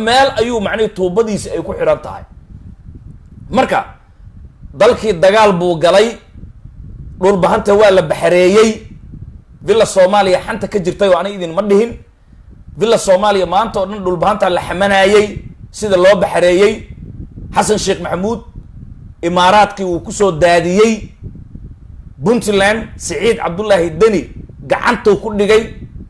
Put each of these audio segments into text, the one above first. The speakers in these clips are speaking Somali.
meel ayuu macnihi tuubadiisi ay ku xidhan tahay marka dalkii dagaal buu galay dhulbahanta waa la baxareeyey villa soomaaliya xanta ka jirtay oo ani idin ma dhihin villa soomaaliya maanta oo dhan dhulbahantaa la xamanaayey sida loo baxareeyey xasan sheekh maxamuud imaaraadkii uu kusoo daadiyey puntland siciid cabdullaahi deni gacantuu ku dhigay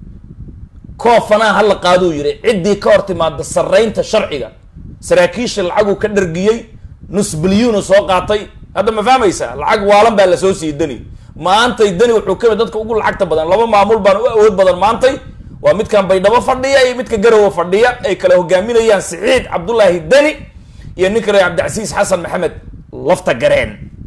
koofanaa hala qaaduu yidhi ciddii ka hor timaada sarraynta sharciga saraakiisha lacaguu ka dhargiyey nus bilyuunu soo qaatay hadda ma fahmaysaa lacag waalan baa lasoo siiyey deni maantay deni wuxuu kamid dadka ugu lacagta badan laba maamul baan u awood badan maantay waa midkan baydhabo fadhiya iyo midka garowe fadhiya ay kala hogaaminayaan siciid cabdullaahi deni iyo ninka reer cabdicasiis xasan maxamed lafta gareen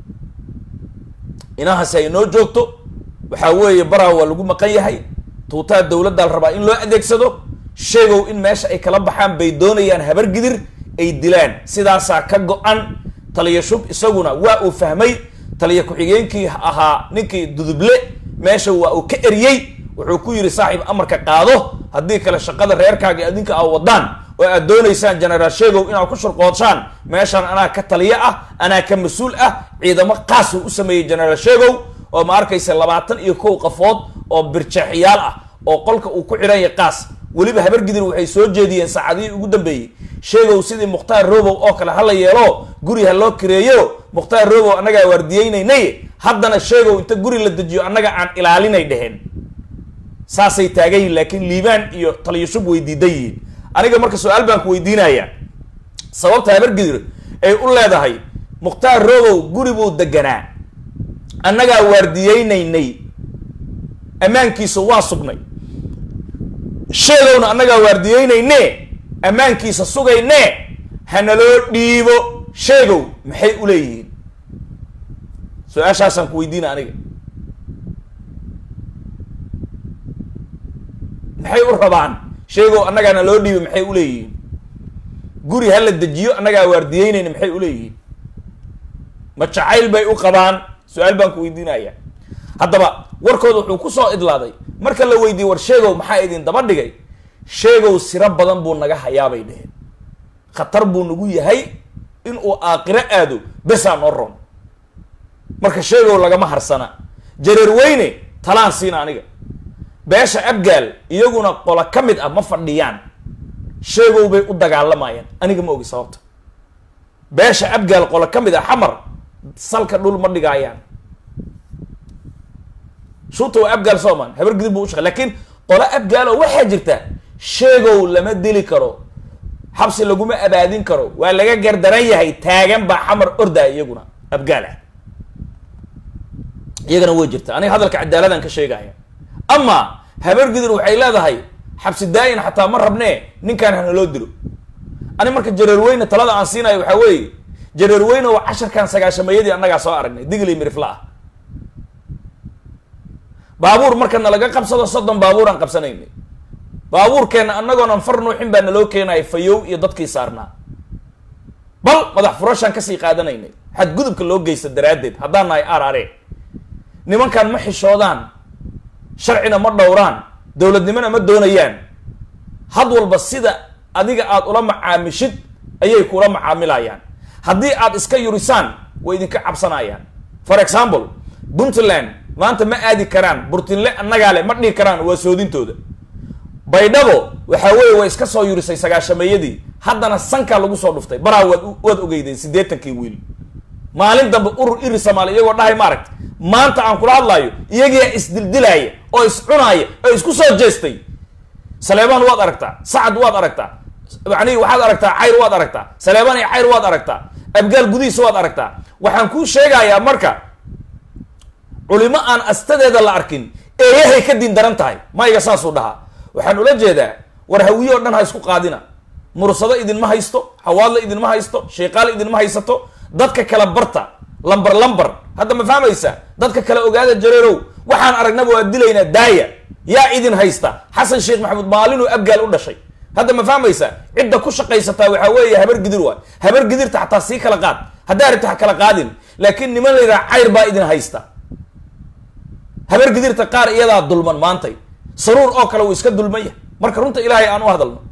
inahaasi ay noo joogto waxaa weeye baraa waa lagu maqan yahay tuutaha dowladdaa la rabaa in loo adeegsado sheegow in meesha ay kala baxaan bay doonayaan habargidir ay dilaan sidaasaa ka go-an taliya shub isaguna waa uu fahmay taliya ku-xigeenkii ahaa ninkii duduble meesha waa uu ka eriyey wuxuu ku yidhi saaxiib amarka qaado haddii kale shaqada reerkaaga adinka aa wadaan oo aad doonaysaan generaal sheegow inaad ku shurqoodshaan meeshaan anaa ka taliyo ah anaa ka mas-uul ah ciidamo qaasuu u sameeyey generaal sheegow oo ma arkaysa labaatan iyo kow qafood oo birjeexyaal ah oo qolka uu ku xidhan yahay qaas weliba habargidir waxay soo jeediyeen saacadihii ugu dambeeyey sheegow sidii mukhtaar robow oo kale hala yeelo guri ha loo kireeyo mukhtaar robow annagaa waardiyeynaynay haddana sheegow inta guri la dejiyo annaga aan ilaalinay dheheen saasay taagan yihin laakiin liibaan iyo taliyashub way diidan yihiin aniga marka su-aal baan ku weydiinayaa sababta habargidir ay u leedahay mukhtaar robow guri buu deganaa annagaa waardiyeynaynay ammaankiisa waa sugnay sheegowna annagaa waardiyeynayne ammaankiisa sugayne hanaloo dhiibo sheegow maxay u leeyihiin su-aashaasaan ku weydiina aniga maxay u rabaan sheegow annagaana loo dhiibo maxay u leeyihiin guri ha la dejiyo annagaa waardiyeynayna maxay u leeyihiin ma jacayl bay u qabaan su-aal baan ku weydiinaya haddaba warkooda wuxuu kusoo idlaaday marka la weydiiyey war sheegow maxaa idin daba dhigay sheegow siro badan buu naga hayaabay dheheen khatar buu nagu yahay inuu aakiro aado besaa noo ron marka sheegow lagama harsana jareer weyne talaan siina aniga beesha abgaal iyaguna qola ka mid ah ma fadhiyaan sheegow bay u dagaalamayaan aniga ma ogi sababta beesha abgaal qola ka mid ah xamar salka dhul ma dhigaayaan shuuta waa abgaal sooman habar gidib buu ushaqa lakiin qola abgaal oo waxaa jirta sheegow lama dili karo xabsi laguma abaadin karo waa laga gardaran yahay taagan baa xamar ordaa iyaguna abgaal ah iyagana way jirta aniga hadalka cadaaladan ka sheegaya ama habar gidir waxay leedahay xabsi daa-in xataa ma rabnee ninkaan hanaloo dilo ani marka jareerweyne talada aan siinayo waxaa weeye jareerweyne waa casharkan sagaashamayadii annagaa soo aragnay digli mirifla ah baabuur marka nalaga qabsado soddon baabuur aan qabsanaynay baabuurkeenna annagoonan far nuuxin baa naloo keenaya fayow iyo dadkii saarnaa bal madax furashaan kasii qaadanaynay xadgudubka loo geysta daraaddeed haddaan nahay arare nimankan ma xishoodaan sharcina ma dhowraan dowladnimona ma doonayaan had walba sida adiga aada ula macaamishid ayay kula macaamilayaan haddii aad iska yurisaan way idinka cabsanayaan for example puntland maanta ma aadi karaan burtinle annagaa le ma dhihi karaan waa soodintooda baydhabo waxaa weeye way iska soo yurisay sagaashameeyadii haddana sankaa lagu soo dhuftay baraa waad waad ogeydeen siddeetankii wiil maalin dambe urur iri soomaali iyagoo dhahay maaragta maanta aan kula hadlaayo iyagiyaa isdildilaaya oo iscunaaya oo isku soo jeestay saleebaan waad aragtaa sacad waad aragtaa yani waxaad aragtaa cayr waad aragtaa saleebaan iyo cayr waad aragtaa abgaal gudihiisa waad aragtaa waxaan kuu sheegayaa marka culimo aan astadeeda la arkin eeyahay ka diin daran tahay mayga saasuu dhahaa waxaan ula jeedaa war hawiye o dhan ha isku qaadina mursado idinma haysto hawaadle idinma haysto sheekaale idinma haysato dadka kale barta lamber lamber hadda ma fahmaysa dadka kale ogaada jareerow waxaan aragnaba waa dilaynaa daaya yaa idin haysta xasan sheekh maxamuud maalinuu abgaal u dhashay hadda ma fahmaysa cidda ku shaqaysataa waxaa weeye habar gidir waay habar gidirta xataa sii kala qaad haddaa rabta ha kala qaadin laakiin niman la yidhaha cayr baa idin haysta habar gidirta qaar iyadaa dulman maantay saruur oo kale uu iska dulman yahay marka runta ilaahay aan u hadalno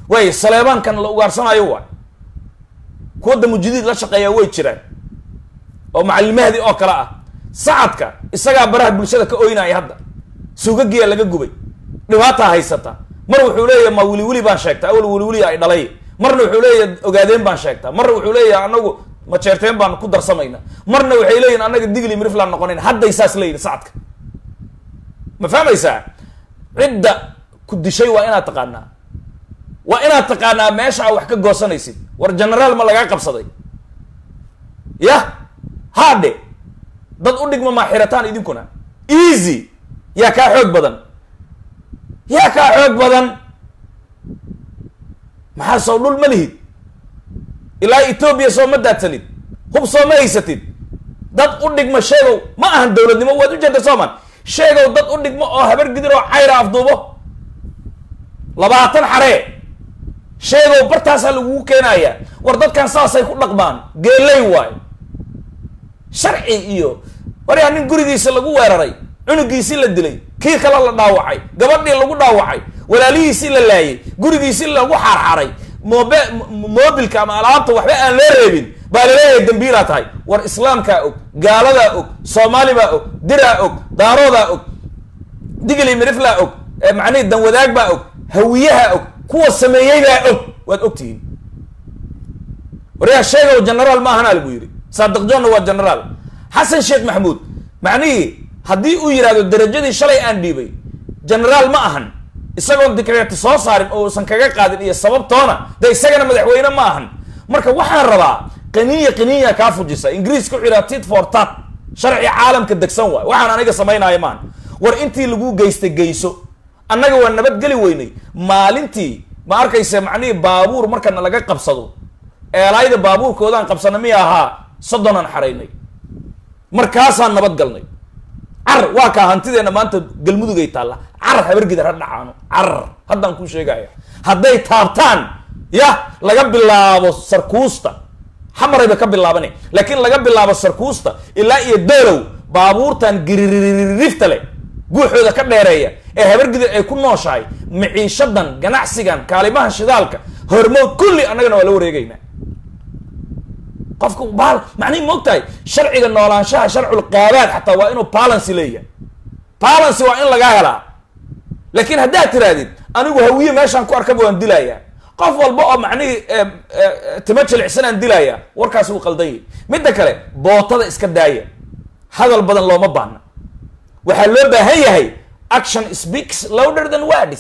waayo saleebaankan la ugaarsanaayo waay kuwa damujidiid la shaqeeyaa way jiraan oo macallimahdi oo kale ah sacadka isagaa baraha bulshada ka oynaya hadda suugagiya laga gubay dhibaataa haysata mar wuxuu leeyahay ma wili wili baan sheegtaa awal wili wili ay dhalay marna wuxuu leeyahay ogaadeen baan sheegtaa marna wuxuu leeyahay anagu majeerteen baan ku darsamayna marna waxay leeyihin anaga digli miriflaan noqonayn hadday saas leeyihin sacadka ma fahmaysaa cidda ku dishay waa inaad taqaanaa waa inaad taqaanaa meesha a wax ka goosanaysid war genaraal ma lagaa qabsaday yah haadhe dad u dhigma maa xirataan idinkuna easy yaa kaa xoog badan yaa kaa xoog badan maxaa soo dhul ma lihid ilaa etoobiya soo ma daadsanid hub soo ma haysatid dad u dhigma sheegow ma ahan dowladnimo waad u jeeda sooman sheegow dad u dhigmo oo habar gidir oo cayra afduubo labaatan xaree sheegow bartaasaa lagugu keenaya war dadkan saasay ku dhaqmaan geeley waayo sharci iyo waryaa nin gurigiisa lagu weeraray cunugiisii la dilay kii kale la dhaawacay gabadhii lagu dhaawacay walaalihiisii la laayay gurigiisii lagu xaarxaray mobe mobilka ama alaabta waxba aan loo reebin baa laleeyahay dambiilaa tahay war islaamkaa og gaaladaa og soomaalibaa og diraa og daaroodaa og digli miriflaa og macnihi danwadaag baa og hawiyaha og kuwa sameeyeybaa og waad ogtihiin waryaa sheegow genaraal ma ahanaa lagu yidhi saadiq johnna waa genaraal xasan sheekh maxamuud macnihii haddii uu yidhahdo darajadii shalay aan dhiibay genaraal ma ahan isagoon dikreeti soo saarin oo uusan kaga qaadin iyo sababtoona de isagana madaxweyne ma ahan marka waxaan rabaa qaniya qaniya kaa fujisa ingiriiska wuxuu yidhaha tit for tat sharci caalamka degsan waay waxaan aniga samaynaayo maahan war intii lagu geystay geyso annaga waa nabadgeli weynay maalintii ma arkaysa macnihii baabuur markana laga qabsado eelaayda baabuurkoodaan qabsana miya ahaa soddonaan xaraynay markaasaan nabad galnay car waa kaa hantideenna maanta galmudugay taalla car habargidar ha dhacaano car haddaan kuu sheegaya hadday taabtaan yah laga bilaabo sarkuusta xamarayba ka bilaabane laakiin laga bilaabo sarkuusta ilaa iyo doolow baabuurtan giriririfta leh guuxooda ka dheereeya ee habargidir ay ku nooshahay miciishadan ganacsigan kaalimaha shidaalka hormood kulli annagana waa la wareegaynaa qofka baal macnihi ma og tahay sharciga noolaanshaha sharcul qaabaad xataa waa inuu balancy leeyahay balancy waa in lagaa helaa laakiin haddaad tirahdid anigu hawiye meeshaan ku arkaba waan dilayaa qof walba oo macnihii timo jilicsanaan dilayaa warkaas wuu qaldan yahy midda kale bootada iska daaya hadal badan looma baahna waxaa loo baahan yahay action speaks louder than words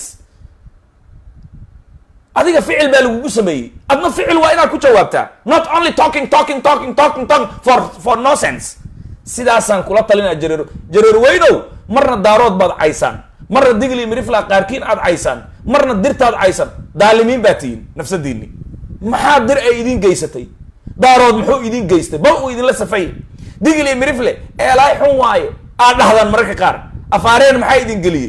adiga ficil baa lagugu sameeyey adna ficil waa inaad ku jawaabtaa not only talking talking talking talking talking for for no sense sidaasaan kula talinaa jareero jareer weynow marna daarood baad caysaan marna digli mirifla qaarkiin aad caysaan marna dirtaad caysan daalimiin baa tihiin nafsadiini maxaa dir ay idin geysatay daarood muxuu idin geystay bal uu idinla safay digli mirifle eelaay xun waaye aad dhahdaan mararka qaar afaareen maxaa idin geliyey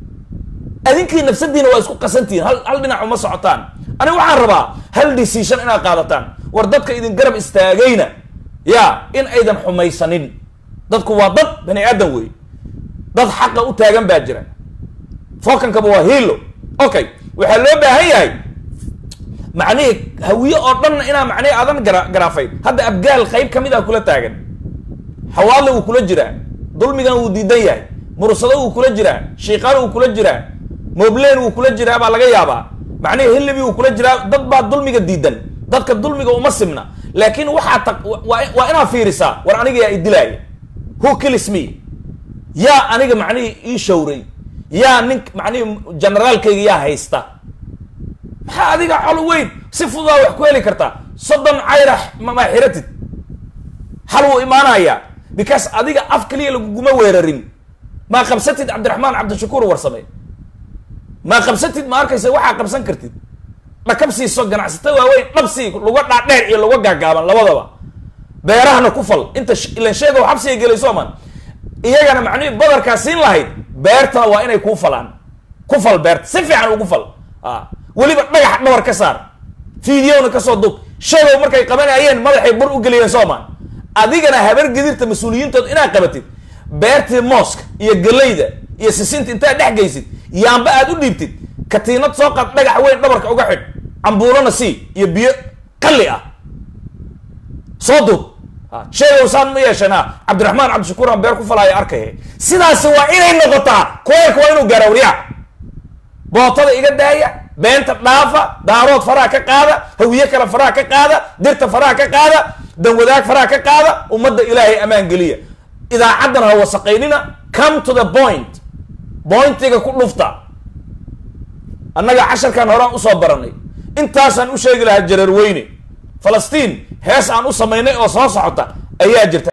adinkii nafsadiina waa isku qasantihiin hal hal dhinac uma socotaan aniga waxaan rabaa hal decision inaad qaadataan war dadka idin garab istaagayna ya in aydan xumaysanin dadku waa dad bani aadan wey dad xaqa u taagan baa jira fokankaba waa hiilo okay waxaa loo baahan yahay macnihii hawiye oo dhanna inaa macnihi aadan gara garaafayn hadda abgaal qayb kamid ah kula taagan xawaadle wuu kula jiraa dulmigan wuu diidan yahay mursado wuu kula jiraa shiiqaal wuu kula jiraa moblen wuu kula jiraa baa laga yaabaa macnihi hilibi wuu kula jiraa dad baa dulmiga diidan dadka dulmiga uma simna laakiin waxaa ta waa inaad fiirisaa war aniga yaa idilaaya who kills me yaa aniga macnihii ii shawray yaa nin macnihii generaalkayga yaa haysta maxaa adiga col weyn si fududaa wax ku heli kartaa soddon cayra maa xiratid hal wuu imaanayaa because adiga af kaliya laguguma weerarin maa qabsatid cabdiraxmaan cabdishakuur warsame maa qabsatid ma arkaysa waxaa qabsan kartid dhakab siiso ganacsata waaweyn dhabsii luga dhaadheer iyo luga gaagaaban labadaba beerahana ku fal inta ilan sheega xabsiga gelayso man iyagana macnihi badarkaa siin lahayd beertana waa inay kuu falaan ku fal beerta si fiican ugu fal a weliba dhagax dhabar ka saar fiidiyowna kasoo dub sheegow markay qabanayeen madaxay bur u geliyeen sooman adigana habar gedirta mas-uuliyiintood inaad qabatid beertii mooska iyo galayda iyo sisinta intaad dhex geysid yaamba aad u dhiibtid katiinad soo qaad dhagax weyn dhabarka uga xidh cambuulana sii iyo biyo qalli ah soo duub sheegow saan ma yeeshana cabdiraxmaan cabdishakuur aan beer ku falaayo arkaya sidaasi waa inay noqotaa koelka waa inuu gaara waryaa bootada iga daaya beenta dhaafa daarood faraha ka qaada hawiye kale faraha ka qaada dirta faraha ka qaada danwadaag faraha ka qaada ummadda ilaahay ammaan geliya idaacaddan ha wasaqaynina come to the point bointiga ku dhufta annaga casharkan horaan usoo baranay intaasaan u sheegi lahaa jareer weyne falastiin hees aan u samaynay oo soo socota ayaa jirta